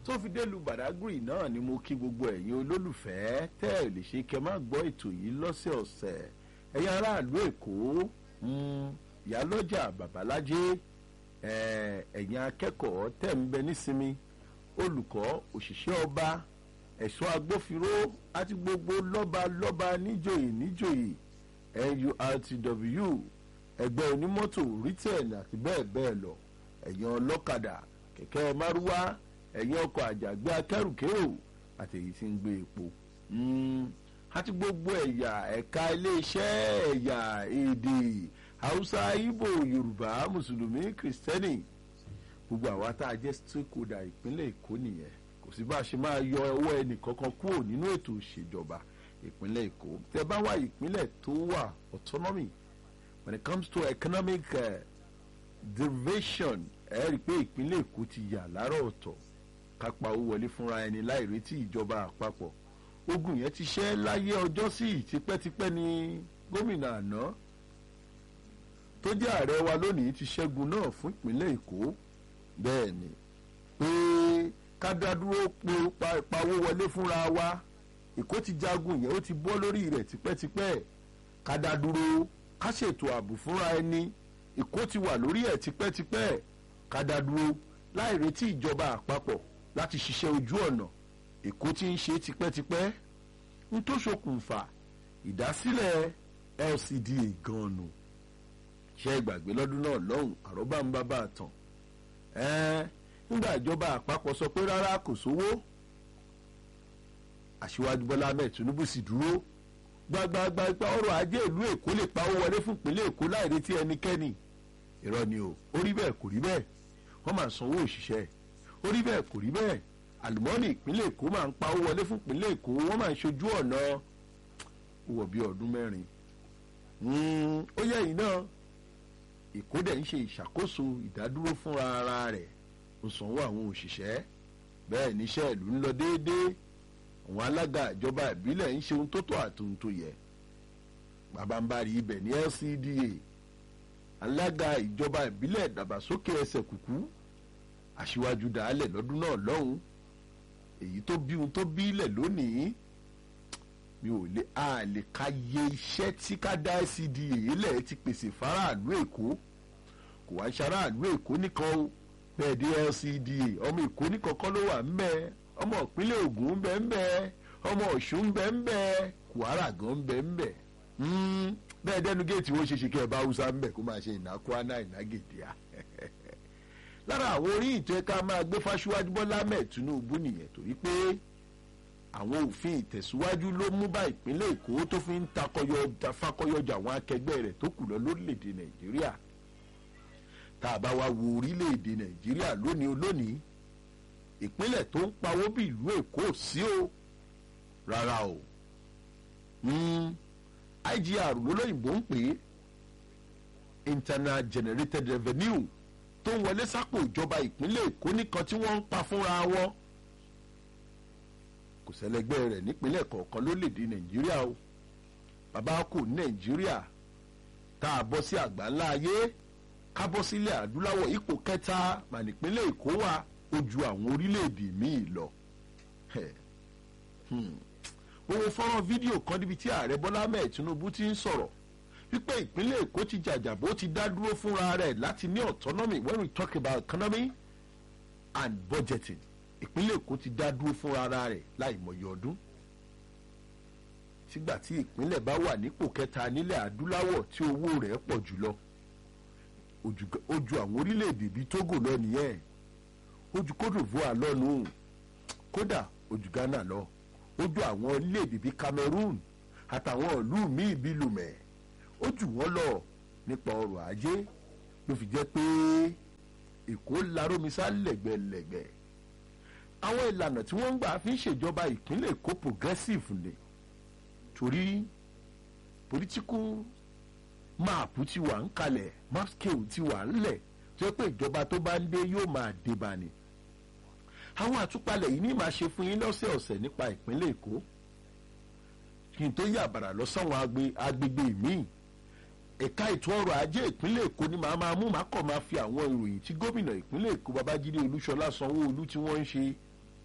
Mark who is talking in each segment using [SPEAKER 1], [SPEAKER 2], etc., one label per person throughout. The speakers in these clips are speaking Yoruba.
[SPEAKER 1] tó fi dé lu Badagry náà ni mo kí gbogbo ẹ̀yin olólùfẹ́ tẹ́ ẹ̀ lè ṣe kẹ́ má gbọ́ ètò yìí lọ́sẹ̀ọ̀sẹ̀ ẹ̀yin aráàlú Èkó ìyálọ́jà babalájé ẹ̀yin akẹ́kọ̀ọ́ tẹ̀ ń bẹ nísinmi olùkọ́ òṣìṣẹ́ ọba ẹ̀ṣọ́ agbófinró àti gbogbo lọ́ba lọ́ba níjòyè níjòyè NURTW ẹgbẹ́ onímọ́tò rítẹ̀n àti bẹ́ẹ̀ bẹ́ẹ̀ lọ ẹ̀yin ọlọ́kadà kẹ̀kẹ́ márúwá ẹ̀yin ọkọ̀ àjàgbé akẹ́rùkérò àti èyí tí ń gbé epo àti gbogbo ẹ̀yà ẹ̀ka iléeṣẹ́ ẹ̀yà èdè haúsá ìgbò yorùbá mùsùlùmí kìrìsìtẹ́nì gbogbo àwa tá a jẹ́ stakeholder ìpínlẹ̀ èkó nìyẹn kò sí bá a ṣe máa yọ ọwọ́ ẹnì kankan kúrò nínú ètò ìṣèjọba ìpínlẹ̀ èkó tẹ́ bá wà ìpínlẹ̀ tó wà autonomy when it comes to economic uh, derivation ẹ rí i pé ìpínlẹ̀ èkó ti yà láàárọ̀ ọ̀tọ̀ kápá owó wọlé fúnra ẹni láì retí ìjọba àpapọ̀ ogun yẹn ti ṣẹ́ láyé ọjọ́ sí tipẹ́tipẹ́ ni gómìnà àná tó jẹ́ ààrẹ wa lónìí ti ṣẹ́gun náà fún ìpínlẹ̀ èkó bẹ́ẹ̀ ni pé ká dá dúró pawó wọlé fúnra wa èkó ti jagun yẹn ó ti bọ́ lórí rẹ̀ tipẹ́tipẹ́ ká dá dúró ká ṣètò ààbò fúnra ẹni èkó ti wà lórí ẹ̀ tipẹ́tipẹ́ ká dá dúró láì retí ìjọba àpapọ̀ láti ṣiṣẹ́ ojú ọ̀nà èkó ti ń ṣe tipẹ́tipẹ́ ń tó ṣokùnfà ìdásílẹ̀ LCDA gan-an nù ṣe ìgbàgbé lọ́dún náà lọ́hùn àròbá ń bá bá a tàn ẹ́ẹ́ nígbà ìjọba àpapọ̀ sọ pé rárá kò sówó aṣíwájú bọ́lá ahmed tinubu sì dúró gbagbagba ipa ọrọ̀ ajé ìlú èkó lè pa owó wọlé fún ìpínlẹ̀ èkó láì retí ẹnikẹ́ni irọ́ ni o ó rí bẹ́ẹ̀ kò rí bẹ́ẹ̀ wọ́n máa sanwó òṣìṣẹ́ ó rí bẹ́ẹ̀ kò rí bẹ́ẹ̀ àlùmọ́ọ́nì ìpínlẹ̀ èkó máa ń pa owó wọlé fún ìpínlẹ̀ èkó wọ́n máa ń ṣojú ọ̀nà wọ̀ bí ọdún mẹ́rin ó yẹ yìí náà èkó dẹ̀ ń ṣe ìṣàkóso ìdádúró fúnra ara rẹ̀ ó sanwó àwọn òṣìṣẹ́ bẹ́ẹ̀ níṣẹ́ ìlú ń lọ déédéé àwọn alága ìjọba ìbílẹ̀ ń ṣe ohun tó tọ́ àti ohun tó yẹ bàbáńbarì ibẹ̀ ní LCDA alága ìjọba ìbílẹ̀ ìdàgbàsókè ẹsẹ̀ kùkú aṣíwájú dàálẹ̀ lọ́dún náà lọ́hùn èyí tó bí ohun tó bí ilẹ̀ lónìí mi ò lè a lè ka iye iṣẹ́ tí ká dá LCDA lẹ̀ ti pèsè faraàlú èkó kò wá ṣaráàlú èkó nìkan o bẹ́ẹ̀ dé LCDA ọmọ èkó nìkan kọ́ ló wà ń bẹ́ẹ̀ ọmọ ìpínlẹ̀ Ògùn ń bẹ ń bẹ ọmọ Ọ̀ṣun ń bẹ ń bẹ Kwara gan ń bẹ ń bẹ bẹ́ẹ̀ dẹ́nu géètì wọ́n ṣe ṣe kí ẹ bá Hausa ń bẹ kó máa ṣe ìná Kwana ìná Gèdèà lára àwọn orí ìtọ́ ẹ̀ka máa gbé fáṣíwájú Bọ́lá Ahmed Tinubu nìyẹn torí pé àwọn òfin ìtẹ̀síwájú ló mú bá ìpínlẹ̀ Èkó tó fi ń fakọyọjà àwọn akẹgbẹ́ rẹ̀ tó kù lọ lórílẹ̀‐èdè Nàìjíríà tá a bá wá wo orílẹ̀‐èdè Nàìjíríà lónìí olónìí ìpínlẹ̀ tó ń pawó bí ìlú èkó sí o rárá o IGR lólóyìnbó ń pè é internal generated revenue tó ń wọlé sápò ìjọba ìpínlẹ̀ èkó nìkan tí wọ́n ń pa fúnra wọn kò sẹ́lẹ̀gbẹ́ rẹ̀ nípínlẹ̀ kọ̀ọ̀kan lórílẹ̀‐èdè nàìjíríà o bàbá kò ní nàìjíríà tá a bọ́ sí àgbáńlá ayé ká bọ́ sílẹ̀ adúláwọ̀ ipò kẹta mà nípínlẹ̀ èkó wà ó ju àwọn orílẹ̀-èdè míì lọ. mo wo fọ́nrán fídíò kan níbi tí ààrẹ bọ́lá ahmed tinubu ti ń sọ̀rọ̀ wípé ìpínlẹ̀ èkó ti jàjàbó ti dá dúró fúnra rẹ̀ láti ní autonomy when we talk about economy and budgeting ìpínlẹ̀ èkó ti dá dúró fúnra rẹ̀ láì mọ̀yọ́ ọdún. sígbà tí ìpínlẹ̀ bá wà nípò kẹta nílẹ̀ adúláwọ̀ tí owó rẹ̀ pọ̀ jùlọ ó ju àwọn orílẹ̀-èdè bíi togo lọ nìyẹn ojú Côte d'Ivoire lọ́nu kódà ojú Ghana lọ ojú àwọn orílẹ̀-èdè bíi Cameroon àtàwọn ìlú míì bíi Lomé ojú wọn lọ nípa ọrọ̀ ajé ló fi jẹ́ pé Èkó larómisá lẹ́gbẹ̀lẹ́gbẹ̀ àwọn ìlànà tí wọ́n ń gbà fi ń ṣèjọba ìpínlẹ̀ Èkó progressive ni torí political map ti wà ń kalẹ̀ map scale ti wà ńlẹ̀ tó yẹ pé ìjọba tó bá ń dé yóò máa dé bá ni àwọn àtúpalẹ̀ yìí ní máa ṣe fún yín lọ́sẹ̀ọ̀sẹ̀ nípa ìpínlẹ̀ èkó kí n tó yà bàrà lọ sáwọn agbègbè míì ẹ̀ka ètò ọrọ̀ ajé ìpínlẹ̀ èkó ni màá máa mú màá kọ̀ máa fi àwọn ìròyìn tí gómìnà ìpínlẹ̀ èkó babájídé olúṣọlá sanwó-olú tí wọ́n ń ṣe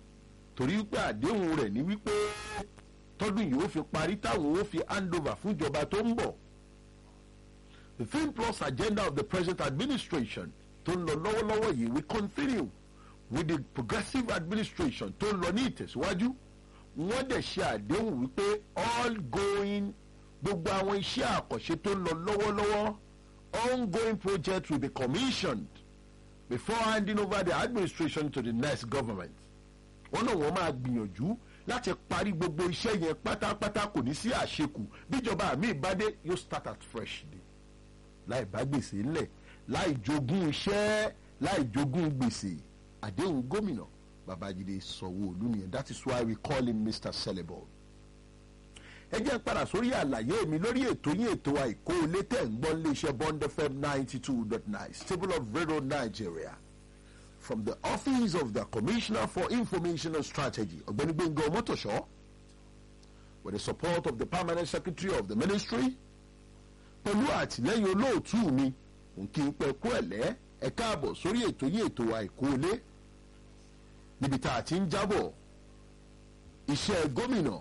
[SPEAKER 1] torí pé àdéhùn rẹ̀ ní wípé tọdún yìí ó fi parí táwọn ó fi hand over fún ìjọba tó ń bọ̀ the film plus agenda of the present administration tó ń lọ lọ́wọ́lọ́wọ́ yìí we continue with the progressive administration tó ń lọ ní ìtẹ̀síwájú wọ́n dẹ̀ ṣe àdéhùn wípé all going gbogbo àwọn iṣẹ́ àkànṣe tó ń lọ lọ́wọ́lọ́wọ́ ongoing projects will be commissioned before handing over the administration to the next government. wọ́n náà wọ́n máa gbìyànjú láti parí gbogbo iṣẹ́ yẹn pátápátá kò ní sí àṣekù bíjọba àmì ìbádé yóò start at fresh ni láì bá gbèsè ńlẹ̀ láì jogún iṣẹ́ láì jogún gbèsè àdéhùn gómìnà babájídé sanwó-olu nìyẹn that is why we call him mr celebo. ẹ jẹ́ padà sórí àlàyé mi lórí ètò yín ètò àìkó ilé tẹ̀ ń gbọ́ iléeṣẹ́ bond fm ninety two dot nine stable of radio nigeria from the office of the commissioner for information and strategy ọ̀gbẹ́ni gbẹ̀ngàn ọmọtòṣọ́ with the support of the permanent secretary of the ministry pẹ̀lú àtìlẹ́yìn olóòtú mi nkí n pẹ́ kú ẹ̀lẹ́ ẹ káàbọ̀ sórí ètò yín ètò àìkú ilé níbi tá a ti ń jábọ̀ iṣẹ́ gómìnà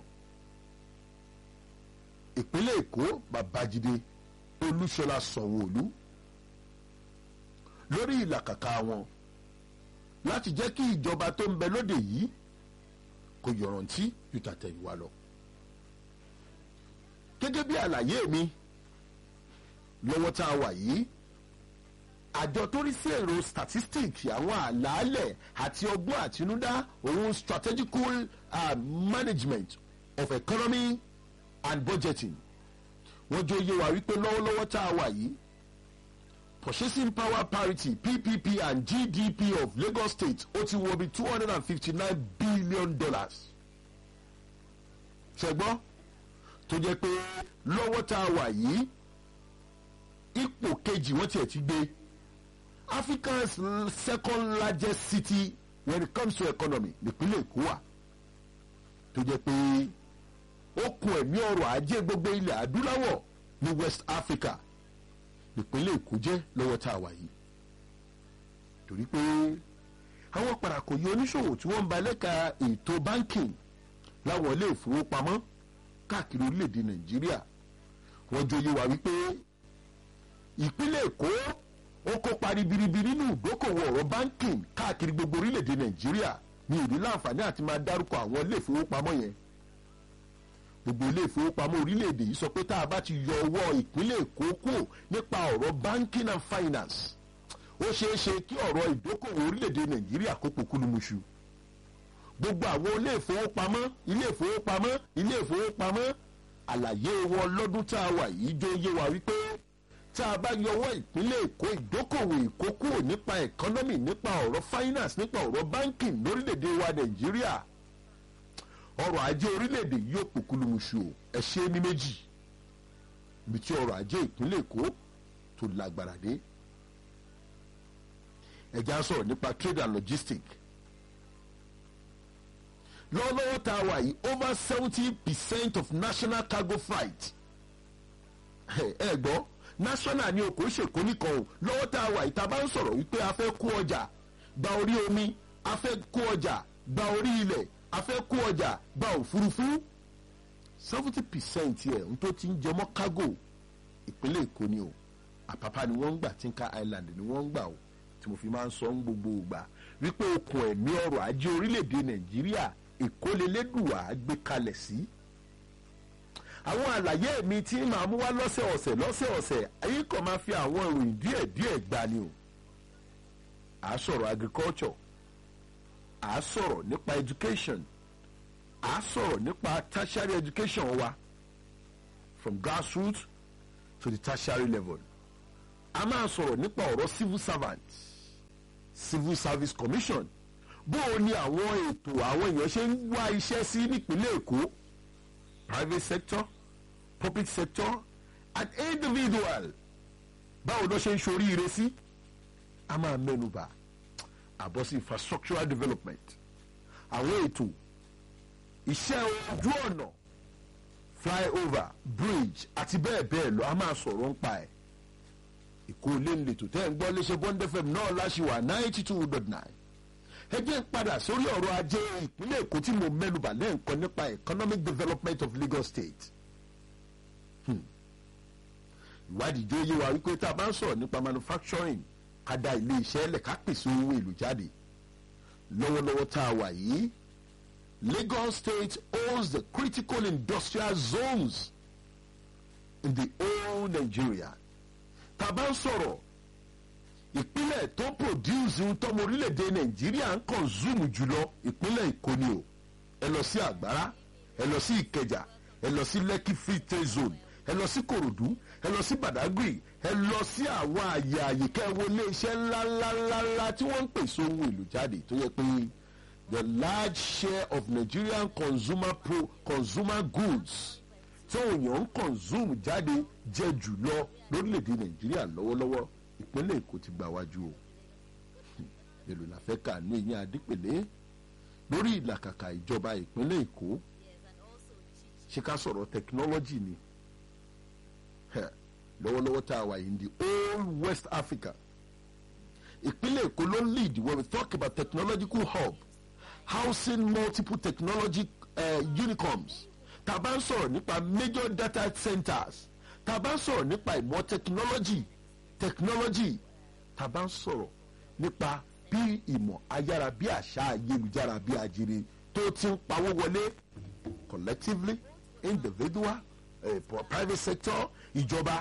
[SPEAKER 1] ìpínlẹ̀ èkó babájídé olúṣọlá sanwóolu lórí ìlàkàkà wọn láti jẹ́ kí ìjọba tó ń bẹ lóde yìí kò yọ̀ràntí ju tàtẹ̀yìnwá lọ gẹ́gẹ́ bí àlàyé mi lọ́wọ́ tá a wà yìí àjọ tó rí sí èrò statistics àwọn àlàálẹ̀ àti ọgbọ́n àtinúdá òun strategical uh, management of economy and budgeting wọ́n jọ yé wa wípé lọ́wọ́lọ́wọ́ tá a wà yìí purchasing power parity ppp and gdp of lagos state ó ti wọ bí two hundred and fifty nine billion dollars ṣẹgbọ́n tó jẹ́ pé lọ́wọ́ tá a wà yìí ipò kejì wọ́n tiẹ̀ ti gbé africa's second largest city when it comes to economy nípínlẹ̀ èkó wà tó jẹ́ pé ó kun ẹ̀mí ọrọ̀ ajé gbogbo ilẹ̀ adúláwọ̀ ní west africa nípínlẹ̀ èkó jẹ́ lọ́wọ́ tá a wà yìí torí pé àwọn parakò yìí oníṣòwò tí wọ́n ń ba lẹ́ka ètò banking láwọn ilé ìfowópamọ́ káàkiri orílẹ̀-èdè nàìjíríà wọ́n jòyè wá wípé ìpínlẹ̀ èkó ó kópa ribiribi nínú ìdókòwò ọ̀rọ̀ banking káàkiri gbogbo orílẹ̀-èdè nàìjíríà ní ìdí láǹfààní àti máa dárúkọ àwọn ilé ìfowópamọ́ yẹn gbogbo ilé ìfowópamọ́ orílẹ̀-èdè yìí sọ pé tá a bá ti yọ ọwọ́ ìpínlẹ̀ èkó kúrò nípa ọ̀rọ̀ banking and finance ó ṣeé ṣe kí ọ̀rọ̀ ìdókòwò orílẹ̀-èdè nàìjíríà kó pokúlùmùṣù gbogbo àwọn ilé ìfowópamọ́ ilé ìfowópamọ́ ilé ìfowópamọ́ àlàyé wọn lọ́dún tá a wà yìí jó yé wa wípé tá a bá yọwọ́ ìpínlẹ̀ èkó ìdókòwò èkó kúrò nípa economy nípa ọ̀rọ̀ finance nípa ọ̀rọ̀ banking lórílẹ̀‐èdè wa nàìjíríà ọrọ̀ ajé orílẹ̀‐èdè yóò pòkúlùmùṣù ẹ̀ ṣe ní méjì ibi tí ọrọ̀ ajé ìpínlẹ̀ èkó tó lágbára dé ẹ̀já sọ̀rọ̀ nípa trade and logistics lọ́wọ́lọ́wọ́ tá a wà yìí over seventy percent of national cargo flight ẹ gbọ́ national ni o kò ṣèkó nìkan o lọ́wọ́ tá a wà yìí tá a bá ń sọ̀rọ̀ wípé a fẹ́ kó ọjà gba orí omi a fẹ́ kó ọjà gba orí ilẹ̀ a fẹ́ kó ọjà gba òfurufú seventy percent ẹ̀ ń tó ti ń jẹmọ́ cargo ìpínlẹ̀ èkó ni o àpápá ni wọ́n ń gbà Tinka Island ni wọ́n ń gbà o tí mo fi máa ń sọ ń gbogbo ìgbà wípé okùn ẹ̀mí ọrọ̀ ajé orílẹ̀-èdè nàìjíríà ìkólelédùwà gbé kalẹ̀ sí. àwọn àlàyé mi tí màá mú wá lọ́sẹ̀ọ̀sẹ̀ lọ́sẹ̀ọ̀sẹ̀ ayé kan máa fi àwọn ìròyìn díẹ̀díẹ̀ gbà ni o. à á sọ̀rọ̀ agriculture à á sọ̀rọ̀ nípa education à á sọ̀rọ̀ nípa tertiary education wa from grassroots to the tertiary level a máa sọ̀rọ̀ nípa ọ̀rọ̀ civil servants civil service commission bó o ní àwọn ètò àwọn èèyàn ṣe ń wá iṣẹ́ sí nípínlẹ̀ èkó private sector public sector and individual báwo ló ṣe ń ṣoríire sí a máa mẹ́nuba àbọ̀ sí infrastructural development àwọn ètò iṣẹ́ ojú ọ̀nà flyover bridge àti bẹ́ẹ̀ bẹ́ẹ̀ lọ a máa sọ̀rọ̀ ń pa ẹ̀ ìkó ilé ń letò tẹ́ ń gbọ́ léṣe bond fm náà láṣìwà ninety two dot nine ẹ jẹ́ padà sórí ọ̀rọ̀ ajé ìpínlẹ̀ èkó tí mo mẹ́nubà lẹ́ẹ̀kan nípa economic development of lagos state. Hmm. ìwádìí jó yé wa wípé tá a bá ń sọ̀rọ̀ nípa manufacturing ká da ilé iṣẹ́ lẹ̀ ká pèsè owó èlò jáde lọ́wọ́lọ́wọ́ tá a wà yìí lagos state owns the critical industrial zones in the whole nigeria tá a bá ń sọ̀rọ̀ ìpínlẹ̀ tó produce ohun tọ́mọ orílẹ̀-èdè nàìjíríà ń consume jùlọ ìpínlẹ̀ èkó ni o ẹ lọ sí àgbárá ẹ lọ sí ìkẹjà ẹ lọ sí lekki free trade zone ẹ lọ sí korodu ẹ lọ sí badagry ẹ lọ sí àwọn àyè àyíká ẹ wo iléeṣẹ́ ńláńláńlá tí wọ́n ń pèsè ohun èlò jáde tó yẹ pé the large share of nigerian consumer pro consumer goods tí òyìn ń consume jáde jẹ jùlọ lórílẹ̀‐èdè nàìjíríà lọ́wọ́lọ́wọ́ ìpínlẹ̀ èkó ti gbà wájú o èlò la fẹ́ kà ní ìyẹn adípèlé lórí ìlàkàkà ìjọba ìpínlẹ̀ èkó ṣé ká sọ̀rọ̀ technology ni lọ́wọ́lọ́wọ́ tá a wà yìí ní old west africa ìpínlẹ̀ èkó ló lead when we talk about technological hub housing multiple technology uh, unicorns tá a bá ń sọ̀rọ̀ nípa major data centers tá a bá ń sọ̀rọ̀ nípa ìmọ̀ technology technology tá a bá ń sọ̀rọ̀ nípa bí ìmọ̀ ayára bí àṣà ayélujára bí ajere tó ti ń pawó wọlé collectively individual uh, private sector ìjọba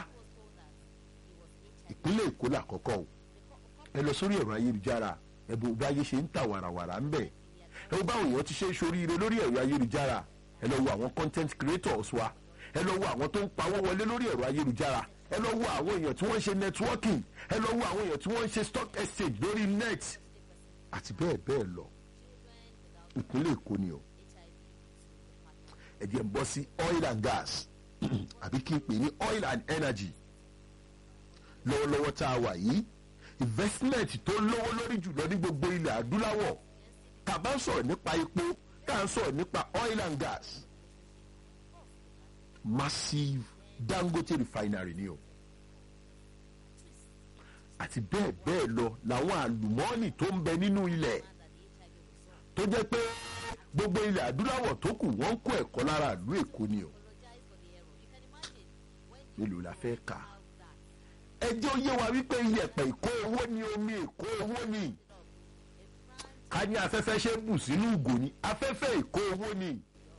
[SPEAKER 1] ìpínlẹ̀ èkó làkọ́kọ́ o ẹ lọ sórí ẹ̀rọ ayélujára ẹ̀bùn bí ayé ṣe ń ta wàràwàrà ń bẹ̀ ẹ wo báwọn èèyàn ti ṣe ń ṣoríire lórí ẹ̀rọ ayélujára ẹ lọ wo àwọn content creators wa ẹ lọ wo àwọn tó ń pawó wọlé lórí ẹ̀rọ ayélujára ẹ lọ wo àwọn èèyàn tí wọ́n ń ṣe networking ẹ lọ wo àwọn èèyàn tí wọ́n ń ṣe stock exchange lórí net àti bẹ́ẹ̀ bẹ́ẹ̀ lọ ìpínlẹ̀ èkó ni o ẹ jẹ́ ń bọ́ sí oil and gas àbí kí n pè ní oil and energy lọ́wọ́lọ́wọ́ tá a wà yìí investment tó lówó lórí jùlọ ní gbogbo ilẹ̀ adúláwọ̀ tá a bá ń sọ̀rọ̀ nípa epo tá a ń sọ̀rọ̀ nípa oil and gas massive dangote refinery ni o àti bẹ́ẹ̀ bẹ́ẹ̀ lọ làwọn àlùmọ́ọ́nì tó ń bẹ nínú ilẹ̀ tó jẹ́ pé gbogbo ilẹ̀ adúláwọ̀ tó kù wọ́n ń kó ẹ̀kọ́ lára ìlú èkó ni o mélòó la fẹ́ kà ẹjẹ́ ó yé wa wípé iyẹ̀pẹ̀ ìkó owó ni omi ìkó owó ni ká ní afẹ́fẹ́ ṣe bù sínú ìgò ni afẹ́fẹ́ ìkó owó ni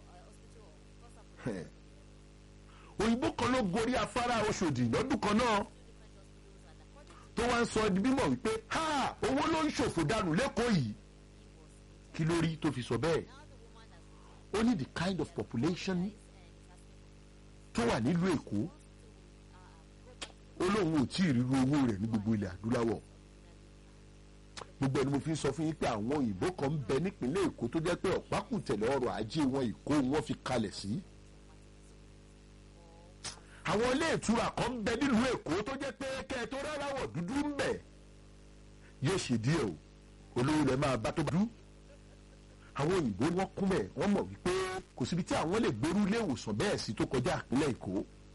[SPEAKER 1] òyìnbó kan ló gorí afárá oṣòdì lọ́dún kan náà tó wá ń sọ di mímọ̀ wípé ha owó ló ń ṣòfò dànù lẹ́kọ̀ọ́ yìí kí ló rí tó fi sọ bẹ́ẹ̀ ó ní the kind of population tó wà nílùú èkó ó lóun ò tí ì ríru owó rẹ̀ ní gbogbo ilẹ̀ adúláwọ̀ gbogbo ẹni mo fi ń sọ fún yín pé àwọn òyìnbó kan ń bẹ nípínlẹ̀ èkó tó jẹ́ pé ọ̀pákùtẹ̀lẹ̀ ọrọ̀ ajé wọn ìkó wọn fi kalẹ̀ sí. àwọn ilé ìtura kan ń bẹ nílùú èkó tó jẹ́ pé kẹ́ ẹ tó ráráwọ̀ dúdú ń bẹ yóò ṣe díẹ̀ o olówó lẹ máa bá tó bá dú. àwọn òyìnbó wọn kún bẹ̀ wọ́n mọ̀ wípé kò síbi tí àwọn lè gbèrú ilé ìwòsàn bẹ́ẹ̀ sí tó kọjá ìpínlẹ̀ èkó.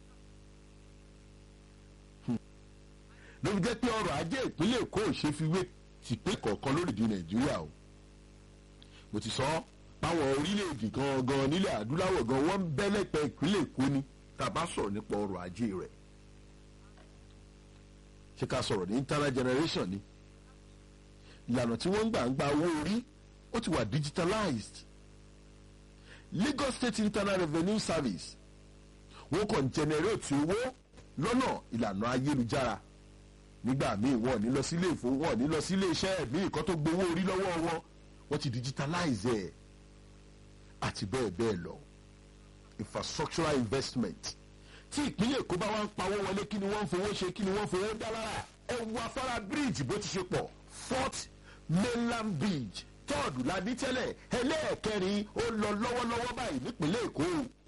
[SPEAKER 1] ló fi jẹ́ pé ọrọ̀ ajé ìpínlẹ̀ èkó ò ṣe fi wé tìpé kọ̀ọ̀kan lórílẹ̀ nàìjíríà o mo ti sọ báwọn orílẹ̀-èdè gangan nílẹ̀ adúláwọ̀ gan wọ́n ń bẹ́lẹ̀pẹ̀ ìpínlẹ̀ èkó ni tá a bá sọ̀rọ̀ nípa ọrọ̀ ajé rẹ̀ ṣé ká sọ̀rọ̀ ní internal generation ni ìlànà tí wọ́n ń gbà ń gba owó orí ó ti wà digitalized lagos state internal revenue service wọ́n kàn generate owó lọ́nà ìlànà ayélujára nígbà míì wọn ní lọ sílé ìfowó wọn ní lọ sílé iṣẹ́ míì kan tó gbowó orí lọ́wọ́ wọn wọ́n ti digitalize ẹ̀ àti bẹ́ẹ̀ bẹ́ẹ̀ lọ infrastructural investment tí ìpínlẹ̀ èkó bá wá ń pawó wọlé kí ni wọ́n ń fowó ṣe kí ni wọ́n ń fowó dá lára ẹ wo afárá bíríìjì bó ti ṣe pọ̀ fourth mainland bridge tọ́ọ̀dù la ní tẹ́lẹ̀ ẹlẹ́ẹ̀kẹrin ó lọ lọ́wọ́lọ́wọ́ báyìí nípínlẹ̀ èkó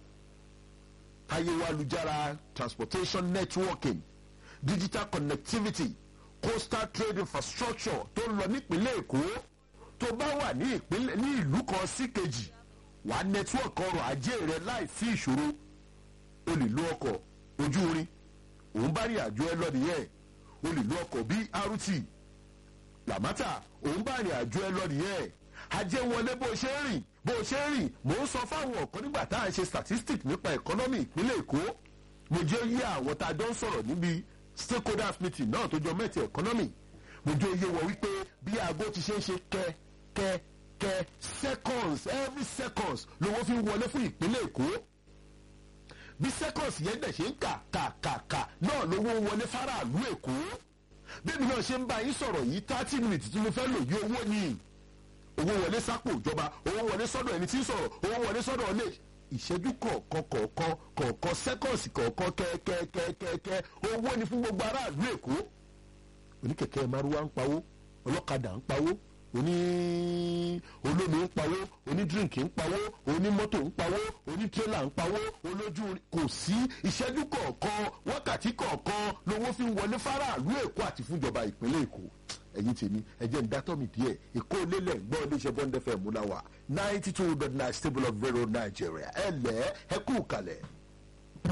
[SPEAKER 1] ayélujára transportation networking digital connectivity coastal trade infrastructure tó ń lọ nípínlẹ̀ èkó tó bá wà ní ìpínlẹ̀ ní ìlú kan sí kejì wà network ọrọ̀ ajé rẹ láì sí ìṣòro o lè lo ọkọ̀ ojú irin òun bá rí àjọ ẹ lọ nìyẹn o lè lo ọkọ̀ brt làmátà òun bá rìn àjò ẹ lọ nìyẹn ajé wọlé bó ṣe ń rìn bó ṣe ń rìn mò ń sọ fáwọn ọ̀kan nígbà tá à ń ṣe statistics nípa economy ìpínlẹ̀ èkó mo jẹ́ yí àwọn tá a jọ ń sọ̀rọ̀ níbi stakeholders meeting náà tó jọ mẹ́tì economy mo jẹ́ yé wọ wípé bí aago ti ṣe ń ṣe kẹ́ kẹ́ kẹ́ seconds every seconds lówó fi ń wọlé fún ìpínlẹ̀ èkó bí seconds yẹn dẹ̀ ṣe ń kà kà kà kà náà lówó ń wọlé fáráàlú èkó bẹ́ẹ̀ni náà ṣe ń bá yín sọ̀rọ̀ yìí thirty minutes tí mo fẹ́ lò yí owó ni owó wọlé sápò ìjọba owó wọlé sọ́dọ̀ ẹni tí ń sọ̀rọ̀ owó wọlé sọ́dọ̀ ilé ìṣẹ́jú kọ̀ọ̀kan kọ̀ọ̀kan kọ̀ọ̀kan seconds kọ̀ọ̀kan kẹ́kẹ́kẹ́kẹ́ owó ni fún gbogbo aráàlú èkó oníkẹ̀kẹ́ maruwa ń pawó ọlọ́kadà ń pawó oní olómi ń pawó onídírínkì ń pawó onímọ́tò ń pawó onítírélà ń pawó olójú kò sí ìṣẹ́jú kọ̀ọ̀kan wákàtí kọ̀ọ̀kan lówó fi ń wọlé fáráàlú èkó àti fúnjọba ìpínlẹ̀ èkó ẹ̀yin tèmi ẹ̀jẹ̀ ń dátọ́ mi díẹ̀ èkó lélẹ̀ gbọ́ iléeṣẹ́ bọ́ńdẹ́fẹ̀ múnáwá ninety two dot nine stable of zero nigeria ẹ̀ lẹ́ ẹ kú kalẹ̀.